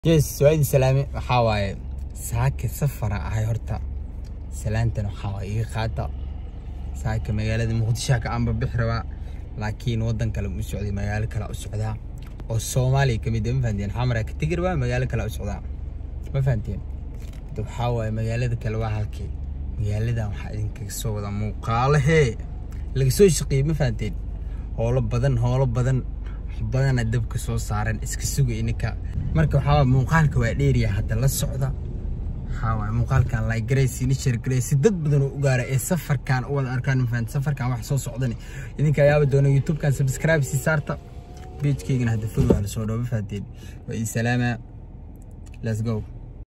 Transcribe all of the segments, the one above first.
yes waa idin salaame waxaa waaye saaka safara ahay horta salaantan waxaa waaye iga qaata saaka magaalada muqdisho ka aanba bixi rabaa laakiin wadan kale u socday magaalo kale u socdaa oo soomaaliya kamid ah ma fahanteen xamara ka tegi rabaa magaalo kale u socdaa ma fahanteen hada waxaa waaye magaalada kale waa halkii magaaladan waxaa idinkaga soo wada muuqaalahee laga soo shaqeeyey ma fahanteen howlo badan howlo badan badana dabka soo saaran iska suga ininka marka waxaa waay muuqaalka waa dheeriya hadda la socda waxaa waay muuqaalkan like garaysi ni share garaysi dad badan oo u gaara ee safarkan u wada arkaan mafahant safarkan wax soo socdan idinka ayaaba doona youtubekan subscribe si saarta pagekeygana hadda follow hala soo dhawo ma fahanteen waa ii salaama let's go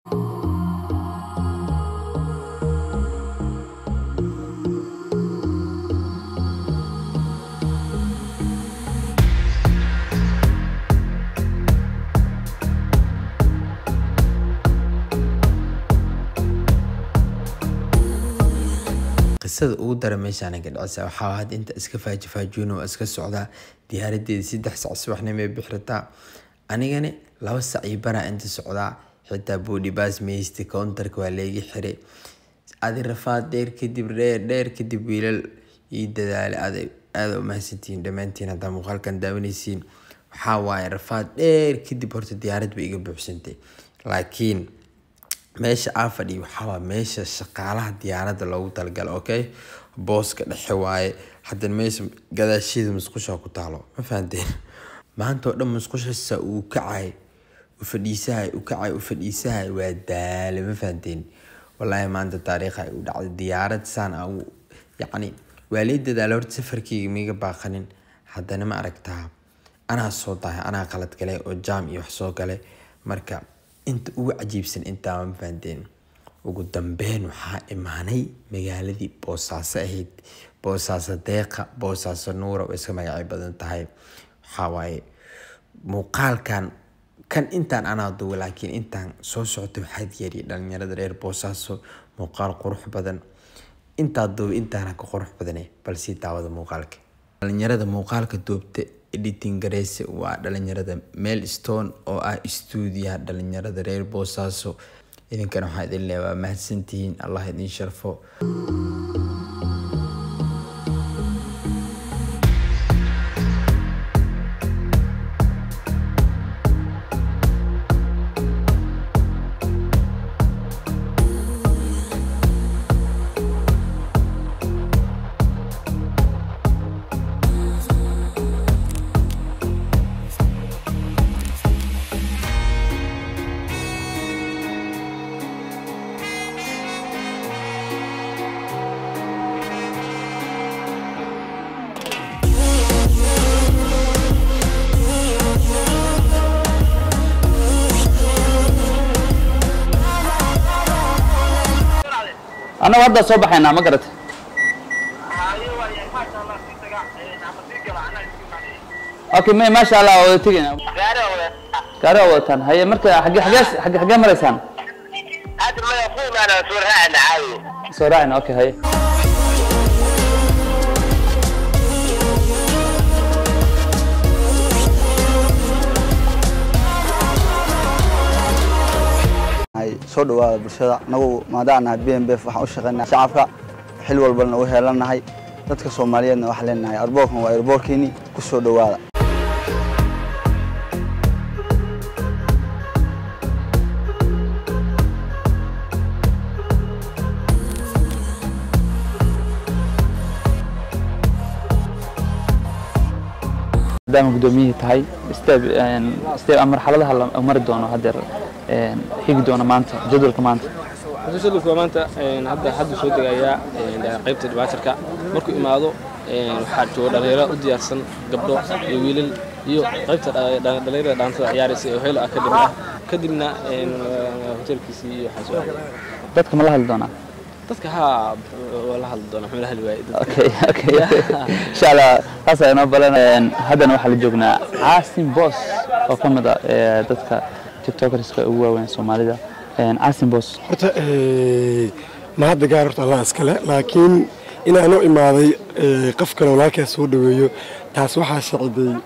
qisada ugu dara meeshaan ka dhacisa waxaa had inta iska faajifaajuuna waa iska socdaa diyaaradeeda saddex sac subaxnimo ay bixrataa anigani laba sac iyo baraa inta socdaa xitaa boodhibaas meysti countarka waa leegi xiray adi rafaad dheer kadib dheer dheer kadib wiilal ii dadaale aada aada u mahadsantihiin dhammaantiin haddaa muuqaalkan daawanaysiin waxaa waaye rafaad dheer kadib horta diyaarad bay iga buuxsantay laakiin meesha aa fadhiya waxaawaa meesha shaqaalaha diyaaradda loogu talagalo okay booska dhexe waaye haddana meesha gadaasheeda musqusha ku taalo ma fahanteen maanta oo dhan musqushasa uu kacay u fadhiisahay u kacay u fadhiisahay waa daale ma fahanteen wallaahi maanta taariikha ay u dhacday diyaarad saan a yacni waa lii dadaala horta safarkeyga miga baaqanin haddana ma aragtaa anaa soo dahay anaa qalad gale oo jaam iyo wax soo gale marka inta ugu cajiibsan intaa ma fahanteen ugu dambeyn waxaa imaanay magaaladii boosaaso ahayd boosaaso deeqa boosaaso nuura oo iska magacyo badan tahay waxaa waaye muuqaalkan kan intaan anaa duwa laakiin intaan soo socota waxaa diyaariyay dhalinyarada reer boosaaso muuqaal qurux badan intaa duuba intaana ka qurux badane balsii daawada muuqaalka dhalinyarada muuqaalka duubta editing gareyse waa dhalinyarada meel stone oo ah stuudiyaha dhalinyarada reer boosaaso idinkana waxaa idin leeya waa mahadsantihiin allah idin sharfo annagu hadda soo baxaynaa ma garata okay may maasha allah waa wada tegayna gaari waa wadataan haye marka xagge xagee xagge xagee maraysaan soo raacayna okay haye soo dhawaada bulshada anagu maadaanaha b m b f waxaan u shaqeynaa shacabka xil walbana u heelanahay dadka soomaaliyeedna waxaan leenahay arboorkan waa arboorkeeni ku soo dhawaada maadaama guddoomiyihii tahay step step marxaladaha la mari doono haddeer xigi doono maanta jadwalka maanta jadwalka maanta hadda hadda soo degayaa qaybta dhibaatarka markuu imaado waxaa jooga dhalinyaro u diyaarsan gabdho iyo wiilal iyo qaybta dhalinyarada dhaantada ciyaaraysa ee helo academy ah kadibna hotelkiisii iyo waxaa soo dadka ma la hadli doonaa dadka haa waa la hadli doonaa muxuu la hadli waayey dadka okay okay insha allah taas ayaa inoo balan haddana waxaa la joognaa caasim boos oo ka mid ah ee dadka tiktokerska ugu waaweyn soomaalida caasim boos horta ma hadda gaar horta allah iskale laakiin inaanu imaaday qof kale walaalkaa soo dhaweeyo taas waxaa shaciday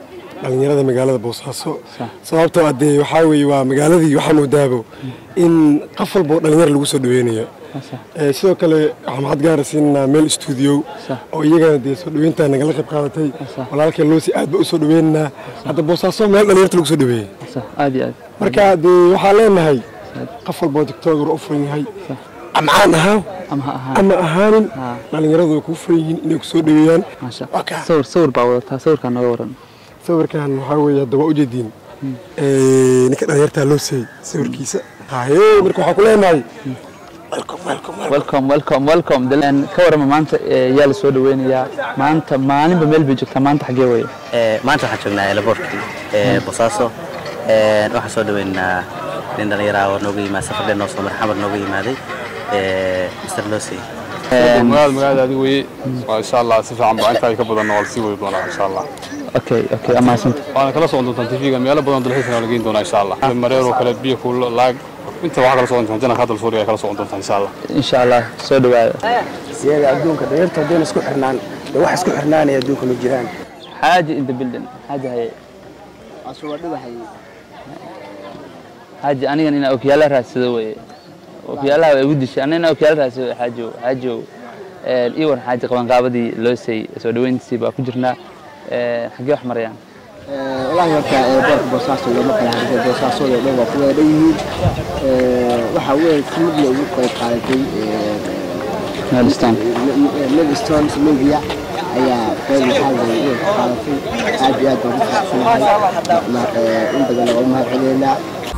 dhalinyarada magaalada boosaaso sababtoo ah dee waxaa weeye waa magaaladii waxaa moodaabo in qof walba oo dhalinyar lagu soo dhaweynayo Ee, sidoo kale waxaan maxad gaara siinanaa meel stuudiyo oo iyagana dee soo dhaweynta nagala qayb qaadatay walaalkeen loosi aad ba u soo dhaweynaynaa hadda boosaaso meel dhalinyarta lagu soo dhaweeyey sax aad iyo aad marka dee waxaa leenahay qof walba oo tiktoker u furan yahay amcaan ahaa ama ha ahaan ama ahaanin dhalinyaradu way kuu furan yihiin inay ku soo dhaweeyaan maasha Waa kaa. sawir sawir baa wadataa sawirkaa nooga waran sawirkan waxaa weeye hadda waa ujeediin ninka dhalinyartaa loo seeyey sawirkiisa haye marka waxaa ku leenahay welcome welcome welcome welcome welcome welcome Daleen, ka warama maanta ee, yaa la soo dhaweynayaa maanta maalinba meel bay joogtaa maanta xaggee weye Ee, maanta waxaan joognaa elaboorkii ee, bosaaso Ee, waxaan soo dhaweynaynaa nin dhallinyara oo nooga yimaada safar dheer noo soo maray xamar nooga yimaaday ee, mr losi magaalada magaalada adiga weye waa insha allah si fiican baa intaa ka badanna waa lasii wadi doonaa insha allah okay okay amaasanta waana kala socon doontaan tv-ga meelo badan dalxiisana la geyn doonaa insha allah mareer oo kale biyo kuulo laag inta waxaa kala socon doontaan janaka hadal suuriya ay kala socon doontaan insha allah insha allah soo dhawaada siyaga adduunka dhalinyarta haddayna isku xirnaan dee wax isku xirnaanaya adduunka ma jiraan xaaji in the building xaaji haye xaaji anigan inaa okyaala raadsado weye okyaalaha waa igu dishay anina okyaala raadsado xaajow xaajow ii war xaaji qabanqaabadii loo seey soo dhaweyntiisii baa ku jirnaa Ee, xaggee wax marayaan walahi horta boorka boosaaso looma kala hadlay boosaasooda dhan waa ku wada dhan yihiin waxaa weeye si mid la ugu qayb qaadatay meelistaan medstone media ayaa qayb maxaa la ugu qaadatay aad iyo aad baan ku faraxsanahay in badan waa u mahad celeynaa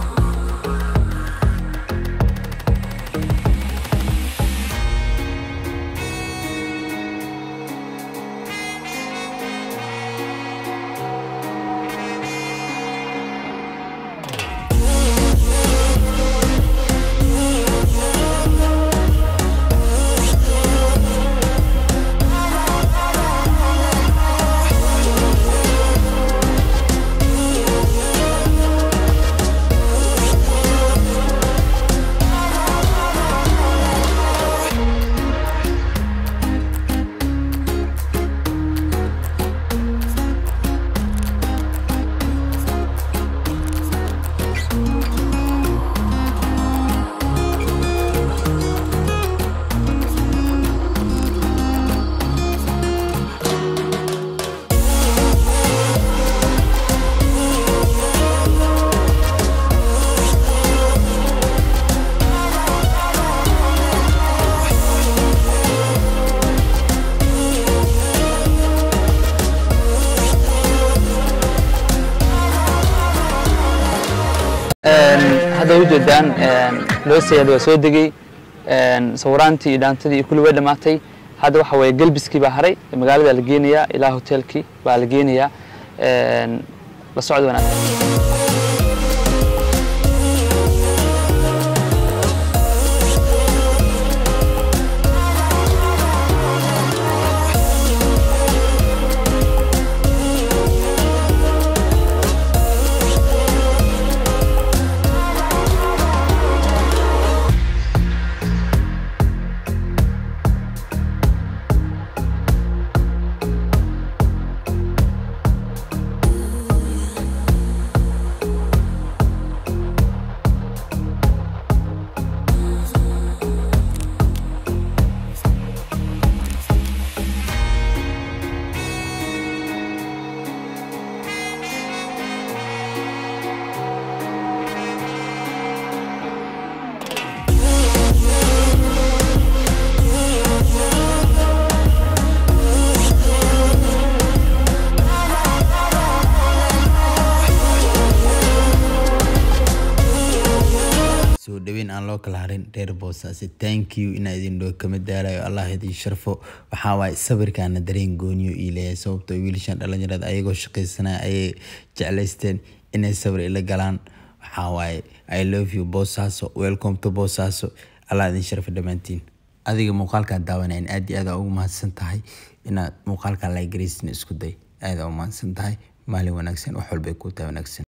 hadda ujeedaan loo seeyad waa soo degay sawiraantii iyo dhaantadii iyo kulli way dhammaatay hadda waxa weeye gelbiskii baa haray magaalada la geenayaa ilaa hoteelkii baa la geenayaa la socod wanaagsan soo dhaweyn aan loo kala harin reer boosaasi thank you inaa idin dhoo kama daalayo allah idin sharfo waxaa waaye sawirkaana dareen gooniyo ii leeyahay sababtoo wiilashan dhalinyarada ayagoo shaqaysanaya ayay jeclaysteen inay sawir ila galaan waxaa waaye i love you boosaaso welcome to boosaaso allah idin sharfo dhammaantiin adiga muuqaalkaan daawanayn aad iyo aad aa ugu mahadsan tahay inaad muuqaalkan lagaraysin isku day aad aa u mahadsan tahay maalin wanaagsan wax walbay kuu tahay wanaagsan